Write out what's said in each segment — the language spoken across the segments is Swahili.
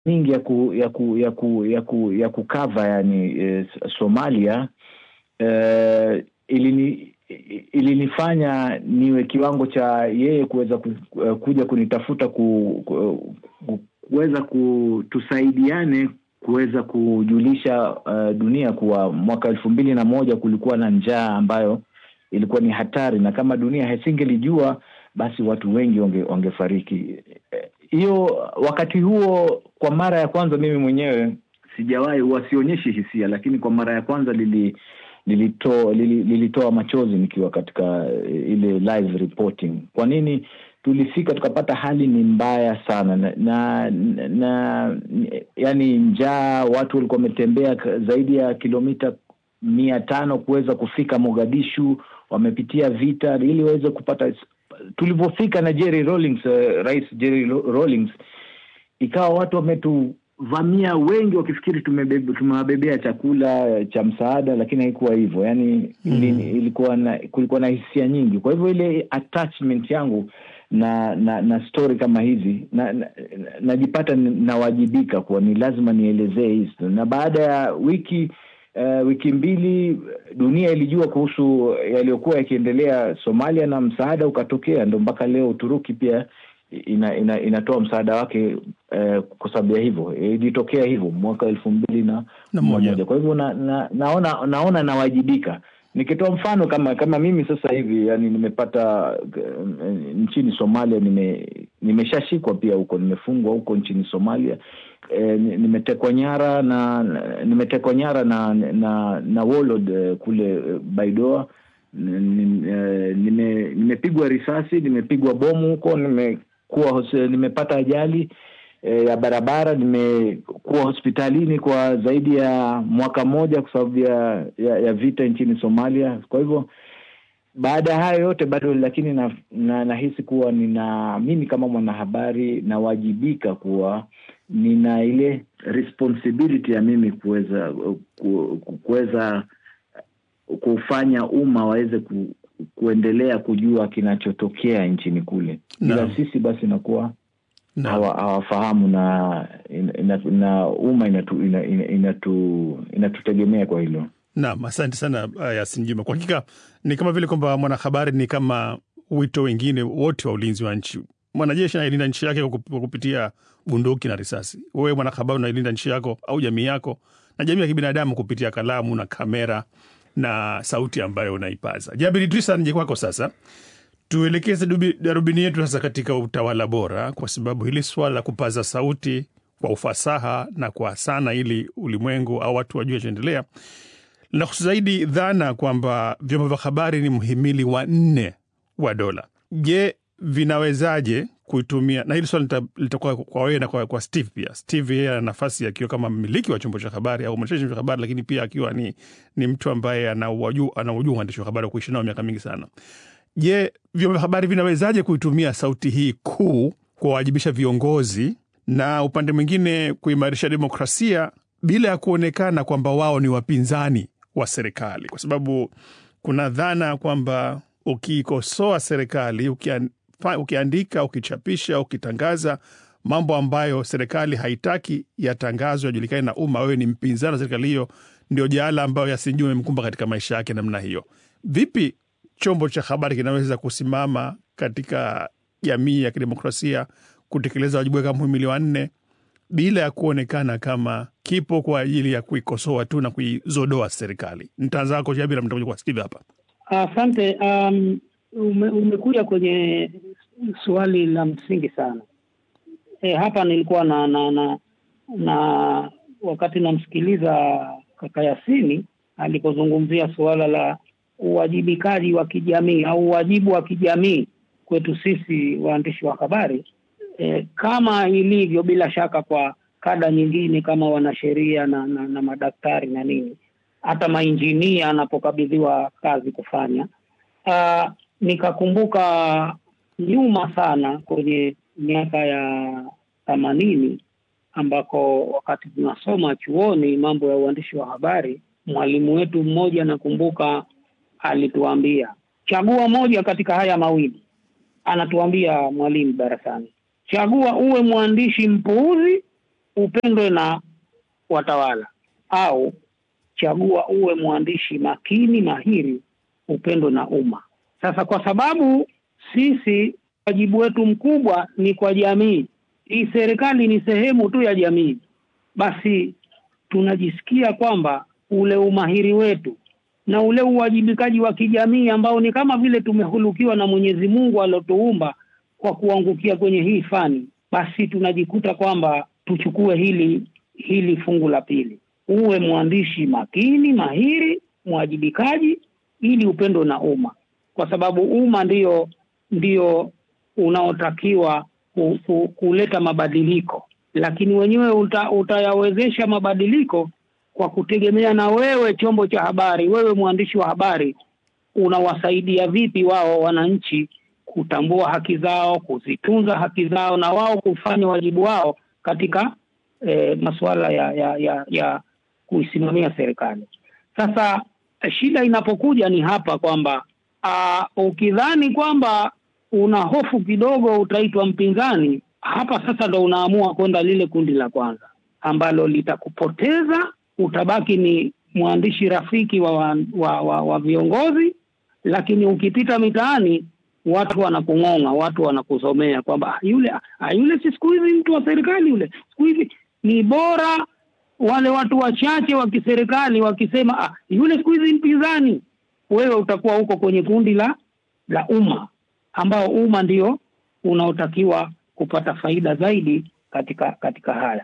nyingi ya ku, ya ku, ya ku, ya ku, ya kukava yani eh, Somalia eh, ilini ilinifanya niwe kiwango cha yeye kuweza ku, kuja kunitafuta ku, ku, ku, kuweza kutusaidiane kuweza kujulisha uh, dunia kuwa mwaka elfu mbili na moja kulikuwa na njaa ambayo ilikuwa ni hatari, na kama dunia hasingelijua basi watu wengi wange, wangefariki. Hiyo wakati huo, kwa mara ya kwanza mimi mwenyewe sijawahi, wasionyeshi hisia, lakini kwa mara ya kwanza lili lilitoa lili, lilitoa machozi nikiwa katika ile live reporting. Kwa nini? Tulifika tukapata hali ni mbaya sana na, na, na yani njaa, watu walikuwa wametembea zaidi ya kilomita mia tano kuweza kufika Mogadishu, wamepitia vita ili waweze kupata. Tulivyofika na Jerry Rawlings, uh, Rais Jerry Rawlings, ikawa watu wametu vamia wengi wakifikiri tumewabebea chakula cha msaada, lakini haikuwa hivyo. Yani mm. ilikuwa na, kulikuwa na hisia nyingi. Kwa hivyo ile attachment yangu na na, na story kama hizi najipata na, na nawajibika kuwa ni lazima nielezee hizi, na baada ya wiki uh, wiki mbili dunia ilijua kuhusu yaliyokuwa yakiendelea Somalia na msaada ukatokea, ndo mpaka leo Uturuki pia ina, ina, inatoa msaada wake eh, kwa sababu ya hivyo ilitokea hivyo mwaka elfu mbili na moja. Kwa hivyo na, na, naona naona nawajibika. Nikitoa mfano kama kama mimi sasa hivi yani nimepata nchini Somalia, nime nimeshashikwa pia huko, nimefungwa huko nchini Somalia. E, nimetekwa nyara na nimetekwa nyara na na, na warlord kule Baidoa nime nimepigwa risasi, nimepigwa bomu huko, nimekuwa nimepata ajali e, ya barabara, nimekuwa hospitalini kwa zaidi ya mwaka mmoja kwa sababu ya, ya, ya vita nchini Somalia. Kwa hivyo baada ya hayo yote bado, lakini na, na, nahisi kuwa nina mimi kama mwanahabari nawajibika kuwa nina ile responsibility ya mimi kuweza kuweza kufanya umma waweze ku, kuendelea kujua kinachotokea nchini kule, ila no. sisi basi inakuwa no. hawafahamu na, na, na umma inatu, inatu, inatutegemea kwa hilo. Naam, asante sana Yasin Juma. Kwa hakika ni kama vile kwamba mwanahabari ni kama wito wengine wote wa ulinzi wa nchi. Mwanajeshi anailinda nchi yake kwa kupitia bunduki na risasi. Wewe mwanahabari unailinda nchi yako au jamii yako na jamii ya kibinadamu kupitia kalamu na kamera na sauti ambayo unaipaza. Jabir Idrisa, nije kwako sasa, tuelekeze darubini yetu sasa katika utawala bora, kwa sababu hili swala la kupaza sauti kwa ufasaha na kwa sana, ili ulimwengu au watu wajue chaendelea, linahusu zaidi dhana kwamba vyombo vya habari ni mhimili wa nne wa dola. Je, vinawezaje kuitumia na hili swali litakuwa kwa wewe na kwa, kwa Steve pia. Steve yeye ana nafasi akiwa kama mmiliki wa chombo cha habari au mwendeshaji wa habari, lakini pia akiwa ni, ni mtu ambaye anaujua uandishi wa habari wa kuishi nao miaka mingi sana. Je, vyombo vya habari vinawezaje kuitumia sauti hii kuu kuwawajibisha viongozi na upande mwingine kuimarisha demokrasia bila ya kuonekana kwamba wao ni wapinzani wa serikali? Kwa sababu kuna dhana kwamba ukiikosoa serikali ukian ukiandika, ukichapisha, ukitangaza mambo ambayo serikali haitaki yatangazwe, yajulikane na umma, wewe ni mpinzani wa serikali hiyo. Ndio jaala ambayo Yasin Juma imemkumba katika maisha yake namna hiyo. Vipi chombo cha habari kinaweza kusimama katika jamii ya kidemokrasia kutekeleza wajibu wake kama mhimili wa nne bila ya kuonekana kama kipo kwa ajili ya kuikosoa tu na kuizodoa serikali? Nitaanza wako Jabir, mtakuja kwa Steve hapa. Asante. um... Ume, umekuja kwenye swali la msingi sana. E, hapa nilikuwa na na, na na wakati namsikiliza kaka Yasini alipozungumzia suala la uwajibikaji wa kijamii au uwajibu wa kijamii kwetu sisi waandishi wa habari e, kama ilivyo bila shaka kwa kada nyingine kama wanasheria na, na, na madaktari na nini, hata mainjinia anapokabidhiwa kazi kufanya uh, nikakumbuka nyuma sana kwenye miaka ya themanini ambako wakati tunasoma chuoni mambo ya uandishi wa habari, mwalimu wetu mmoja nakumbuka alituambia chagua moja katika haya mawili. Anatuambia mwalimu darasani, chagua uwe mwandishi mpuuzi upendwe na watawala au chagua uwe mwandishi makini mahiri upendwe na umma. Sasa kwa sababu sisi wajibu wetu mkubwa ni kwa jamii, hii serikali ni sehemu tu ya jamii, basi tunajisikia kwamba ule umahiri wetu na ule uwajibikaji wa kijamii ambao ni kama vile tumehulukiwa na Mwenyezi Mungu aliotuumba kwa kuangukia kwenye hii fani, basi tunajikuta kwamba tuchukue hili hili fungu la pili, uwe mwandishi makini mahiri, mwajibikaji, ili upendo na umma, kwa sababu umma ndio ndio unaotakiwa ku, ku, kuleta mabadiliko, lakini wenyewe uta, utayawezesha mabadiliko kwa kutegemea na wewe chombo cha habari, wewe mwandishi wa habari, unawasaidia vipi wao wananchi kutambua haki zao, kuzitunza haki zao, na wao kufanya wajibu wao katika eh, masuala ya, ya, ya, ya kuisimamia serikali. Sasa shida inapokuja ni hapa kwamba uh, ukidhani kwamba una hofu kidogo utaitwa mpinzani, hapa sasa ndo unaamua kwenda lile kundi la kwanza ambalo litakupoteza. Utabaki ni mwandishi rafiki wa, wa, wa, wa, wa viongozi, lakini ukipita mitaani watu wanakung'ong'a, watu wanakusomea kwamba yule yule si siku hizi mtu wa serikali yule, siku hizi ni bora wale watu wachache wa kiserikali wakisema ah, yule siku hizi mpinzani. Wewe utakuwa huko kwenye kundi la la umma, ambao umma ndio unaotakiwa kupata faida zaidi katika katika haya.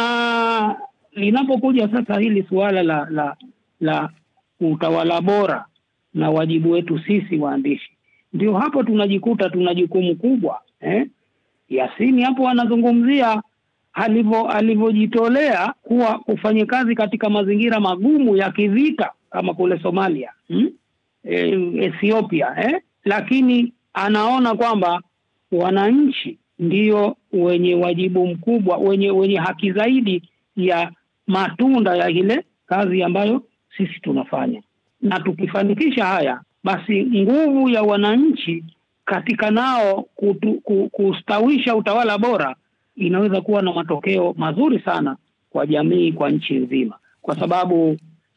Na linapokuja sasa hili suala la la la utawala bora na wajibu wetu sisi waandishi, ndio hapo tunajikuta tuna jukumu kubwa eh? Yasini hapo anazungumzia alivyo alivyojitolea kuwa kufanya kazi katika mazingira magumu ya kivita kama kule Somalia hmm? e, Ethiopia eh? Lakini anaona kwamba wananchi ndio wenye wajibu mkubwa, wenye wenye haki zaidi ya matunda ya ile kazi ambayo sisi tunafanya, na tukifanikisha haya, basi nguvu ya wananchi katika nao kutu, kustawisha utawala bora inaweza kuwa na matokeo mazuri sana kwa jamii, kwa nchi nzima, kwa sababu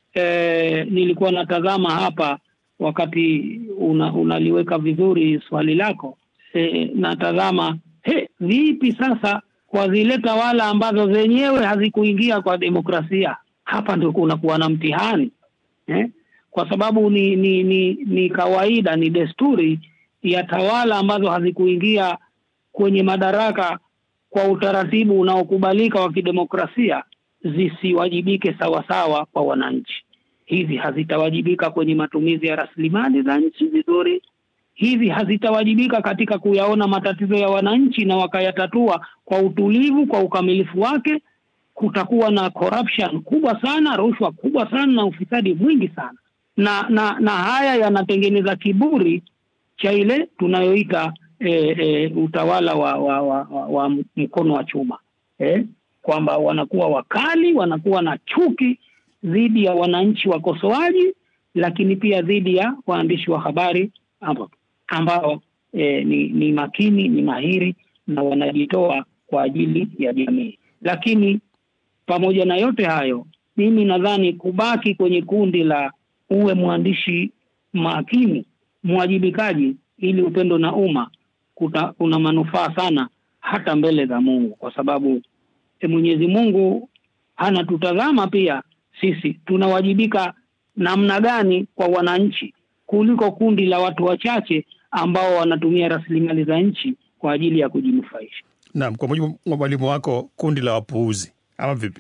eh, nilikuwa natazama hapa wakati una, unaliweka vizuri swali lako eh, natazama he, vipi sasa kwa zile tawala ambazo zenyewe hazikuingia kwa demokrasia, hapa ndio kunakuwa na mtihani eh? Kwa sababu ni, ni, ni, ni kawaida, ni desturi ya tawala ambazo hazikuingia kwenye madaraka kwa utaratibu unaokubalika wa kidemokrasia zisiwajibike sawasawa kwa wananchi. Hizi hazitawajibika kwenye matumizi ya rasilimali za nchi vizuri, hizi hazitawajibika katika kuyaona matatizo ya wananchi na wakayatatua kwa utulivu, kwa ukamilifu wake. Kutakuwa na corruption kubwa sana, rushwa kubwa sana na ufisadi mwingi sana, na na na haya yanatengeneza kiburi cha ile tunayoita E, e, utawala wa, wa, wa, wa, wa mkono wa chuma e, kwamba wanakuwa wakali, wanakuwa na chuki dhidi ya wananchi wakosoaji, lakini pia dhidi ya waandishi wa habari ambao, ambao e, ni, ni makini, ni mahiri na wanajitoa kwa ajili ya jamii. Lakini pamoja na yote hayo, mimi nadhani kubaki kwenye kundi la uwe mwandishi makini, mwajibikaji, ili upendo na umma Kuta, kuna manufaa sana hata mbele za Mungu kwa sababu e, Mwenyezi Mungu anatutazama pia sisi tunawajibika namna gani kwa wananchi kuliko kundi la watu wachache ambao wanatumia rasilimali za nchi kwa ajili ya kujinufaisha. Naam, kwa mujibu wa mwalimu wako, kundi la wapuuzi ama vipi?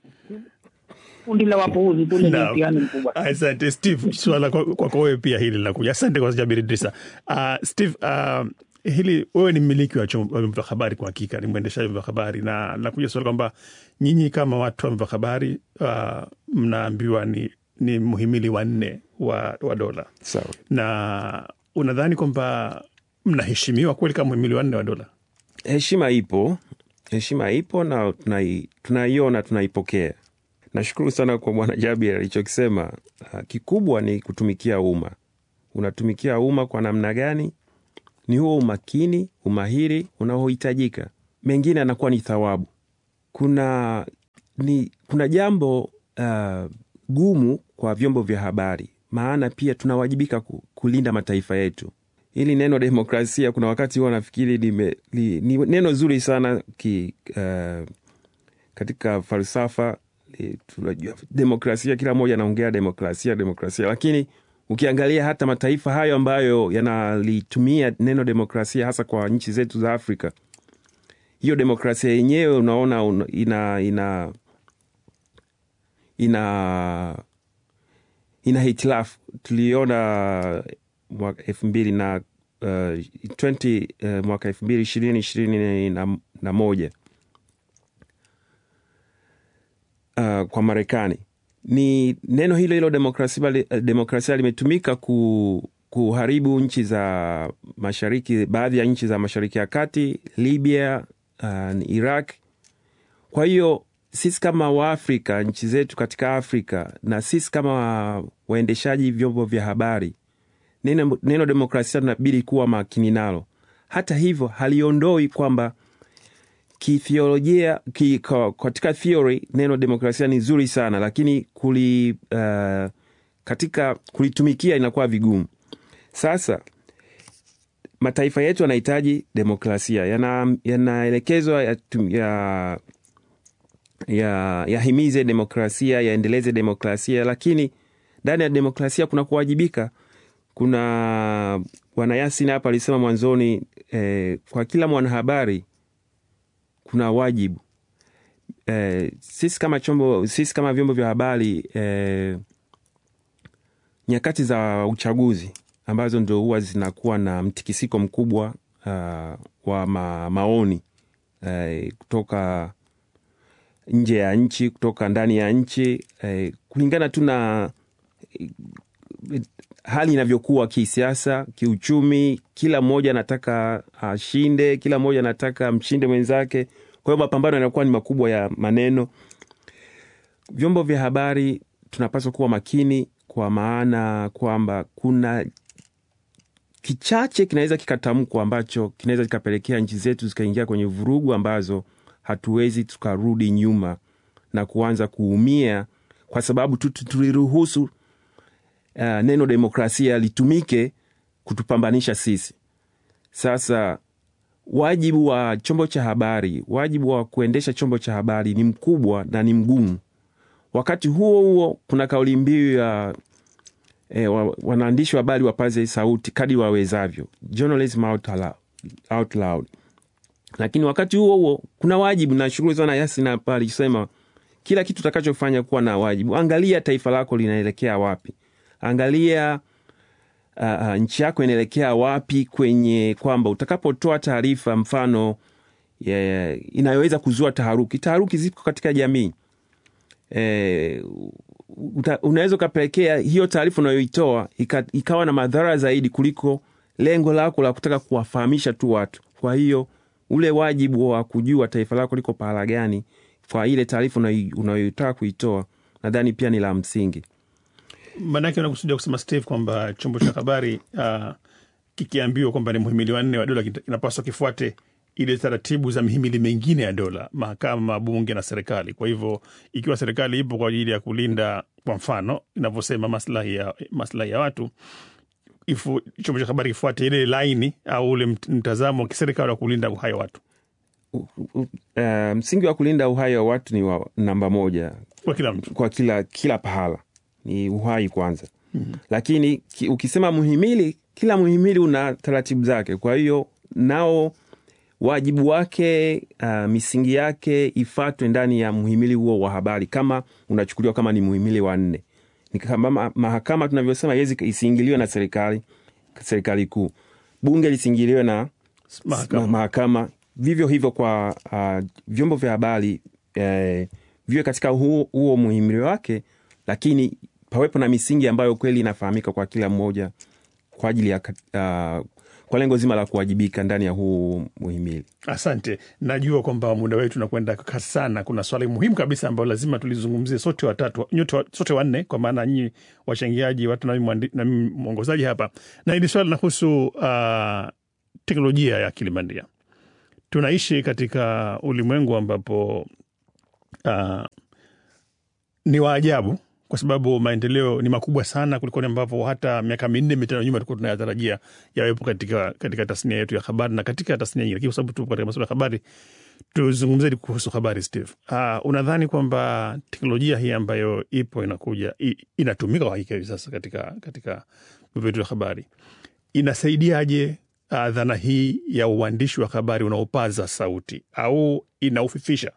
Kundi la wapuuzi kule ni mtihani mkubwa. Asante Steve, swala kwako kwa wewe pia hili linakuja. Asante kwa Jabir Idrisa. Uh, Steve, uh, hili wewe ni mmiliki wa vyombo vya habari, kwa hakika ni mwendeshaji wa vyombo vya habari, na nakuja swali kwamba nyinyi kama watu wa vyombo vya habari uh, mnaambiwa ni, ni muhimili wa nne wa, wa dola. Sawa. Na unadhani kwamba mnaheshimiwa kweli kama muhimili wa nne wa dola? Heshima ipo, heshima ipo na tunai, tunaiona tunaipokea. Nashukuru sana kwa Bwana Jabir alichokisema. Uh, kikubwa ni kutumikia umma. Unatumikia umma kwa namna gani? Ni huo umakini, umahiri unaohitajika. Mengine anakuwa ni thawabu. kuna ni kuna jambo uh, gumu kwa vyombo vya habari, maana pia tunawajibika ku, kulinda mataifa yetu. Hili neno demokrasia, kuna wakati huwa nafikiri lime, li, ni neno zuri sana ki, uh, katika falsafa tunajua demokrasia, kila mmoja anaongea demokrasia demokrasia, lakini ukiangalia hata mataifa hayo ambayo yanalitumia neno demokrasia hasa kwa nchi zetu za Afrika, hiyo demokrasia yenyewe unaona una, ina ina ina ina hitilafu. Tuliona mwaka elfu mbili na uh, 20, uh, mwaka elfu mbili ishirini ishirini na, na moja uh, kwa Marekani ni neno hilo hilo demokrasia, demokrasia limetumika ku, kuharibu nchi za mashariki, baadhi ya nchi za mashariki ya kati, Libya, uh, Iraq. Kwa hiyo sisi kama Waafrika, nchi zetu katika Afrika na sisi kama waendeshaji vyombo vya habari, neno, neno demokrasia tunabidi kuwa makini nalo. Hata hivyo haliondoi kwamba kithiolojia ki, katika theory neno demokrasia ni zuri sana, lakini kuli, uh, katika kulitumikia inakuwa vigumu. Sasa mataifa yetu yanahitaji demokrasia, yanaelekezwa yana ya, ya, yahimize demokrasia, yaendeleze demokrasia, lakini ndani ya demokrasia kuna kuwajibika. Kuna Bwana Yasin hapa alisema mwanzoni eh, kwa kila mwanahabari kuna wajibu eh, sisi kama chombo, sisi kama vyombo vya habari eh, nyakati za uchaguzi ambazo ndio huwa zinakuwa na mtikisiko mkubwa uh, wa ma, maoni eh, kutoka nje ya nchi, kutoka ndani ya nchi eh, kulingana tu na eh, hali inavyokuwa kisiasa, kiuchumi, kila mmoja anataka ashinde, kila mmoja anataka mshinde mwenzake. Kwa hiyo mapambano yanakuwa ni makubwa ya maneno. Vyombo vya habari tunapaswa kuwa makini, kwa maana kwamba kuna kichache kinaweza kikatamkwa ambacho kinaweza kikapelekea nchi zetu zikaingia kwenye vurugu ambazo hatuwezi tukarudi nyuma na kuanza kuumia kwa sababu tu tuliruhusu uh, neno demokrasia litumike kutupambanisha sisi. Sasa wajibu wa chombo cha habari, wajibu wa kuendesha chombo cha habari ni mkubwa na ni mgumu. Wakati huo huo, kuna kauli mbiu ya e, wa, wanaandishi wa habari wapaze sauti kadi wawezavyo, journalism out loud, out loud. Lakini wakati huo huo kuna wajibu, na shughuli sana Yasin hapa alisema kila kitu utakachofanya kuwa na wajibu. Angalia taifa lako linaelekea wapi, angalia uh, uh, nchi yako inaelekea wapi, kwenye kwamba utakapotoa taarifa mfano yeah, inayoweza kuzua taharuki. Taharuki zipo katika jamii e, unaweza ukapelekea hiyo taarifa unayoitoa ika, ikawa na madhara zaidi kuliko lengo lako la kutaka kuwafahamisha tu watu. Kwa hiyo ule wajibu wa kujua taifa lako liko pahala gani kwa ile taarifa unayoitaka kuitoa, nadhani pia ni la msingi. Maanake unakusudia kusema Steve kwamba chombo cha habari uh, kikiambiwa kwamba ni muhimili wanne wa dola kinapaswa kifuate ile taratibu za mihimili mingine ya dola, mahakama, bunge na serikali. Kwa hivyo ikiwa serikali ipo kwa ajili ya kulinda, kwa mfano inavyosema maslahi ya, maslahi ya watu ifu, chombo cha habari kifuate ile laini au ule mtazamo wa kiserikali wa kulinda uhai wa watu. Uh, uh, msingi wa kulinda uhai wa watu ni wa namba moja kwa kila mtu, kwa kila, kila pahala ni uhai kwanza. mm-hmm. Lakini ki, ukisema muhimili, kila muhimili una taratibu zake, kwa hiyo nao wajibu wake uh, misingi yake ifatwe ndani ya muhimili huo wa habari, kama unachukuliwa kama ni muhimili wa nne. Ni kama mahakama tunavyosema yezi isiingiliwe na serikali, serikali kuu. Bunge lisiingiliwe na mahakama, mahakama. Vivyo hivyo kwa uh, vyombo vya habari eh, viwe katika huo, huo muhimili wake, lakini pawepo na misingi ambayo kweli inafahamika kwa kila mmoja kwa ajili ya uh, kwa lengo zima la kuwajibika ndani ya huu muhimili. Asante, najua kwamba muda wetu unakwenda kasi sana. Kuna swali muhimu kabisa ambalo lazima tulizungumzie sote watatu, nyote sote wanne, kwa maana nyinyi wachangiaji, watu na mimi mwongozaji hapa, na hili swali linahusu uh, teknolojia ya akili bandia. Tunaishi katika ulimwengu ambapo uh, ni wa ajabu kwa sababu maendeleo ni makubwa sana kuliko ambavyo hata miaka minne mitano nyuma tulikuwa tunayatarajia yawepo katika, katika tasnia yetu ya habari na katika tasnia nyingine, lakini kwa sababu tupo katika masuala ya habari, tuzungumzie kuhusu habari. Steve, uh, unadhani kwamba teknolojia hii ambayo ipo inakuja i, inatumika kwa hakika hivi sasa katika katika vyombo vyetu vya habari inasaidiaje uh, dhana hii ya uandishi wa habari unaopaza sauti au inaufifisha?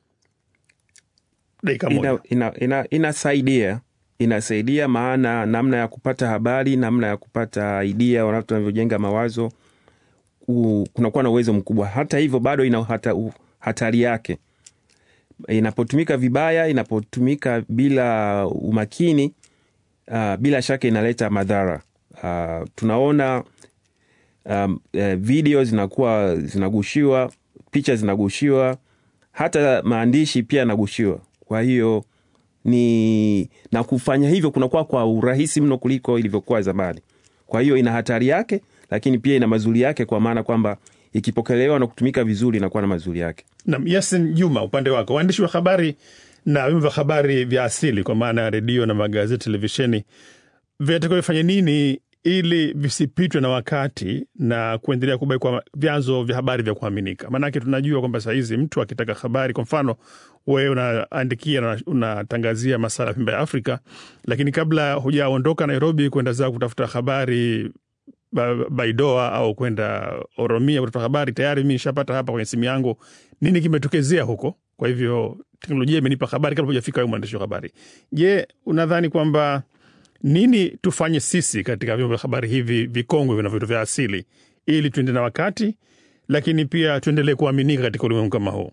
Dakika moja. ina, ina, ina, inasaidia inasaidia, maana namna ya kupata habari, namna ya kupata idea, watu wanavyojenga mawazo, u- kunakuwa na uwezo mkubwa. Hata hivyo bado ina hata, u- hatari yake inapotumika vibaya, inapotumika bila umakini uh, bila shaka inaleta madhara uh, tunaona um, uh, video zinakuwa zinagushiwa, picha zinagushiwa, hata maandishi pia yanagushiwa. Kwa hiyo ni na kufanya hivyo kunakuwa kwa urahisi mno kuliko ilivyokuwa zamani. Kwa hiyo ina hatari yake, lakini pia ina mazuri yake, kwa maana kwamba ikipokelewa na kutumika vizuri inakuwa na mazuri yake. Nam Yasin Juma, upande wako, waandishi wa habari na vyombo vya habari vya asili kwa maana ya redio na magazeti, televisheni, vinatakiwa vifanye nini ili visipitwe na wakati na kuendelea kubaki kwa vyanzo vya habari vya kuaminika? Maanake tunajua kwamba sahizi mtu akitaka habari, kwa mfano wewe unaandikia na unatangazia masala ya pembe ya Afrika, lakini kabla hujaondoka Nairobi kwenda zao kutafuta habari Ba- Baidoa au kwenda Oromia kutafuta habari, tayari mi nishapata hapa kwenye simu yangu nini kimetokezea huko. Kwa hivyo teknolojia imenipa habari kabla hujafika wewe mwandishi wa habari. Je, unadhani kwamba nini tufanye sisi katika vyombo vya habari hivi vikongwe vina vitu vya asili ili tuende na wakati, lakini pia tuendelee kuaminika katika ulimwengu kama huu?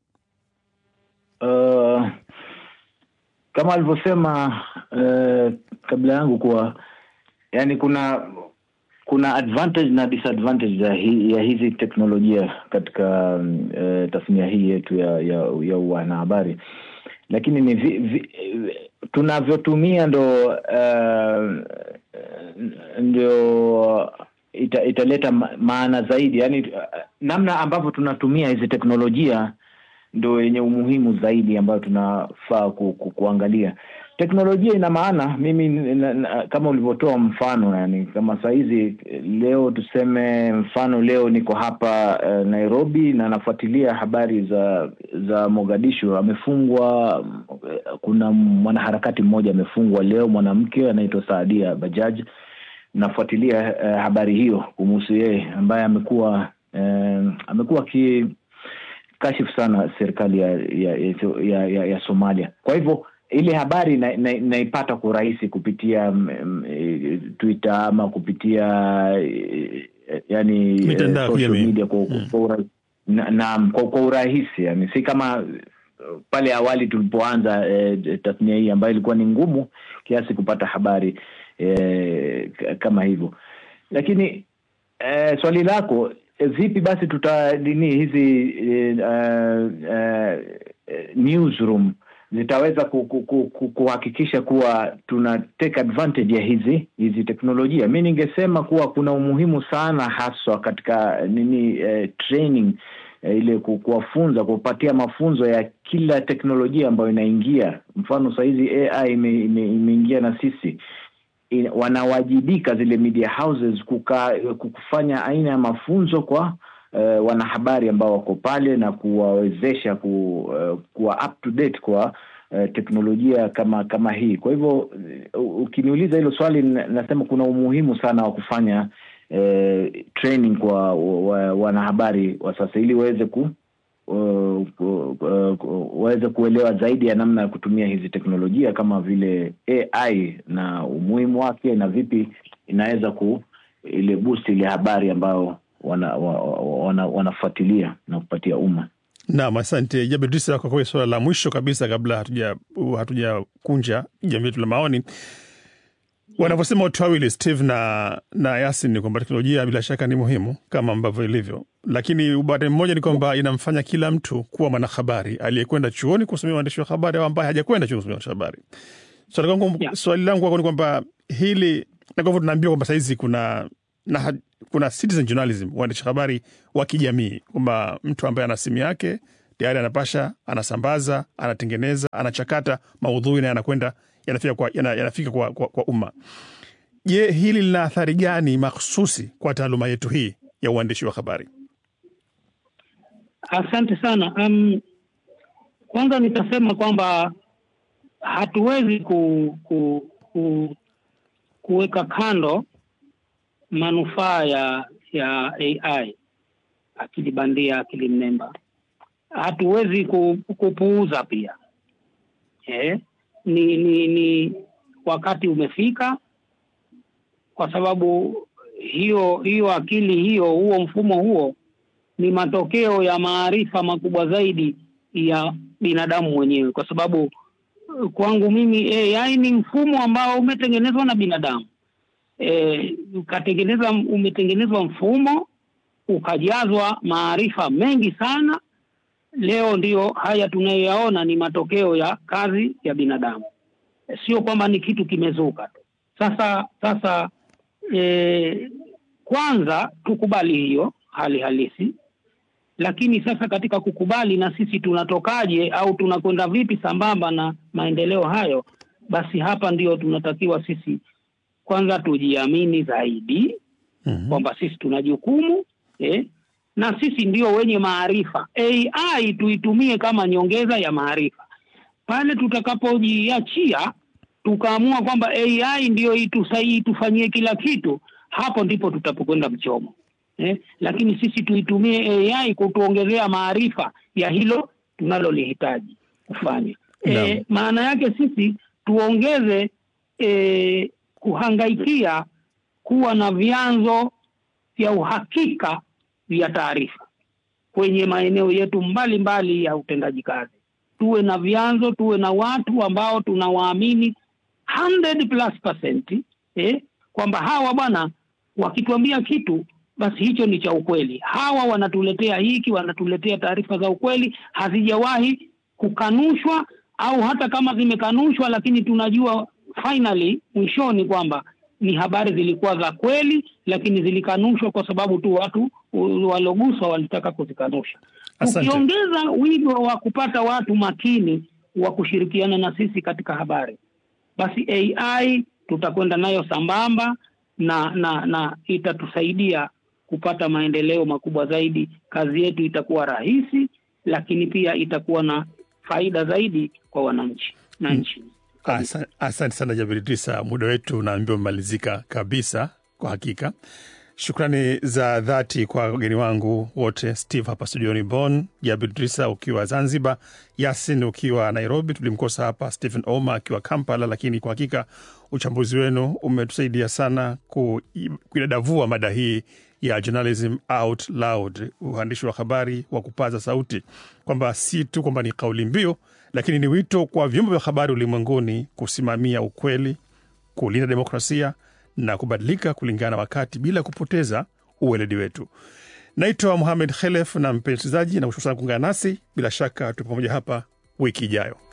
Uh, kama alivyosema uh, kabla yangu kuwa yani kuna kuna advantage na disadvantage ya, hi, ya hizi teknolojia katika uh, tasnia hii yetu ya ya, ya wanahabari, lakini ni vi, vi, tunavyotumia ndo uh, ndio ita, italeta ma- maana zaidi, yani uh, namna ambavyo tunatumia hizi teknolojia ndo yenye umuhimu zaidi ambayo tunafaa ku, ku, kuangalia. Teknolojia ina maana mimi na, na, kama ulivyotoa mfano, yani kama sahizi leo tuseme mfano leo niko hapa uh, Nairobi na nafuatilia habari za za Mogadishu. Amefungwa, uh, kuna mwanaharakati mmoja amefungwa leo, mwanamke anaitwa Saadia Bajaj. Nafuatilia uh, habari hiyo kumuhusu yeye ambaye amekuwa uh, amekuwa ki kashifu sana serikali ya ya, ya, ya ya Somalia. Kwa hivyo ile habari na- na- naipata kwa urahisi kupitia mm, mm, eh, Twitter ama kupitia eh, yani eh, Mitandao ya social kijamii. media kwa, kwa, ura, na, na, kwa, kwa urahisi yani, si kama uh, pale awali tulipoanza eh, tasnia hii ambayo ilikuwa ni ngumu kiasi kupata habari eh, k- kama hivyo, lakini eh, swali lako eh, vipi basi tuta nini hizi eh, uh, uh, newsroom zitaweza ku, ku, ku, ku, kuhakikisha kuwa tuna take advantage ya hizi hizi teknolojia. Mi ningesema kuwa kuna umuhimu sana haswa katika nini eh, training eh, ile ku- kuwafunza kupatia mafunzo ya kila teknolojia ambayo inaingia. Mfano sahizi AI ime- ime- imeingia na sisi in- wanawajibika zile media houses kuka, kufanya aina ya mafunzo kwa uh, wanahabari ambao wako pale na kuwawezesha ku, uh, kuwa up to date kwa uh, teknolojia kama kama hii. Kwa hivyo uh, ukiniuliza hilo swali, na- nasema kuna umuhimu sana wa kufanya uh, training kwa wa- wanahabari wa sasa ili waweze ku uh, ku- uh, ku- waweze kuelewa zaidi ya namna ya kutumia hizi teknolojia kama vile AI na umuhimu wake na vipi inaweza ku ile boost ile habari ambayo wana, wa, wa- wana, wanafuatilia na kupatia umma. Naam, asante Jabir Idrisa kwa kweli. Suala la mwisho kabisa kabla hatuja hatujakunja jamii yetu la maoni, wanavyosema watu wawili Steve na, na Yasin ni kwamba teknolojia bila shaka ni muhimu kama ambavyo ilivyo, lakini upande mmoja ni kwamba inamfanya kila mtu kuwa mwanahabari aliyekwenda chuoni kusomea uandishi wa habari au ambaye hajakwenda chuoni kusomea uandishi wa habari. Swali langu Yeah. swali langu kwako ni kwamba hili na kwa hivyo tunaambiwa kwamba sahizi kuna na, ha- kuna citizen journalism, uandishi habari wa kijamii, kwamba mtu ambaye ana simu yake tayari anapasha, anasambaza, anatengeneza, anachakata maudhui na yanakwenda yanafika kwa, yana, yanafika kwa, kwa, kwa umma. Je, hili lina athari gani makhususi kwa taaluma yetu hii ya uandishi wa habari? Asante sana. Um, kwanza nitasema kwamba hatuwezi ku, ku, ku, kuweka kando manufaa ya ya AI, akili bandia, akili mnemba. Hatuwezi ku, kupuuza pia eh, ni, ni, ni wakati umefika, kwa sababu hiyo hiyo akili hiyo, huo mfumo huo ni matokeo ya maarifa makubwa zaidi ya binadamu mwenyewe, kwa sababu kwangu mimi AI ni mfumo ambao umetengenezwa na binadamu e, ukatengeneza umetengenezwa mfumo ukajazwa maarifa mengi sana. Leo ndiyo haya tunayoyaona ni matokeo ya kazi ya binadamu, e, sio kwamba ni kitu kimezuka tu. Sasa sasa e, kwanza tukubali hiyo hali halisi lakini sasa katika kukubali na sisi tunatokaje au tunakwenda vipi sambamba na maendeleo hayo, basi hapa ndio tunatakiwa sisi kwanza tujiamini zaidi Mhm. kwamba sisi tuna jukumu eh, na sisi ndio wenye maarifa. AI tuitumie kama nyongeza ya maarifa. Pale tutakapojiachia tukaamua kwamba AI ndio itusaidie itufanyie kila kitu, hapo ndipo tutapokwenda mchomo eh, lakini sisi tuitumie AI kutuongezea maarifa ya hilo tunalolihitaji kufanya. Naam. Eh, maana yake sisi tuongeze eh, kuhangaikia kuwa na vyanzo vya uhakika vya taarifa kwenye maeneo yetu mbalimbali mbali ya utendaji kazi. Tuwe na vyanzo, tuwe na watu ambao tunawaamini 100 plus percent, eh, kwamba hawa bwana wakituambia kitu basi hicho ni cha ukweli. Hawa wanatuletea hiki, wanatuletea taarifa za ukweli, hazijawahi kukanushwa, au hata kama zimekanushwa, lakini tunajua finally mwishoni kwamba ni habari zilikuwa za kweli, lakini zilikanushwa kwa sababu tu watu u- waloguswa walitaka kuzikanusha. Asante. Tukiongeza wigo wa kupata watu makini wa kushirikiana na sisi katika habari, basi AI tutakwenda nayo sambamba na na na itatusaidia kupata maendeleo makubwa zaidi. Kazi yetu itakuwa rahisi, lakini pia itakuwa na faida zaidi kwa wananchi na nchi. Asa- Asante sana Jabir Idrisa, muda wetu unaambiwa umemalizika kabisa. Kwa hakika, shukrani za dhati kwa wageni wangu wote, Steve hapa studioni Bonn, Jabir Idrisa ukiwa Zanzibar, Yasin ukiwa Nairobi, tulimkosa hapa Stephen Oma akiwa Kampala, lakini kwa hakika uchambuzi wenu umetusaidia sana ku- kuidadavua mada hii ya journalism out loud, uandishi wa habari wa kupaza sauti, kwamba si tu kwamba ni kauli mbiu, lakini ni wito kwa vyombo vya habari ulimwenguni kusimamia ukweli, kulinda demokrasia na kubadilika kulingana na wakati bila kupoteza uweledi wetu. Naitwa Muhamed Khelef na mpenzi msikilizaji, na kushukuru sana kuungana nasi. Bila shaka tupo pamoja hapa wiki ijayo.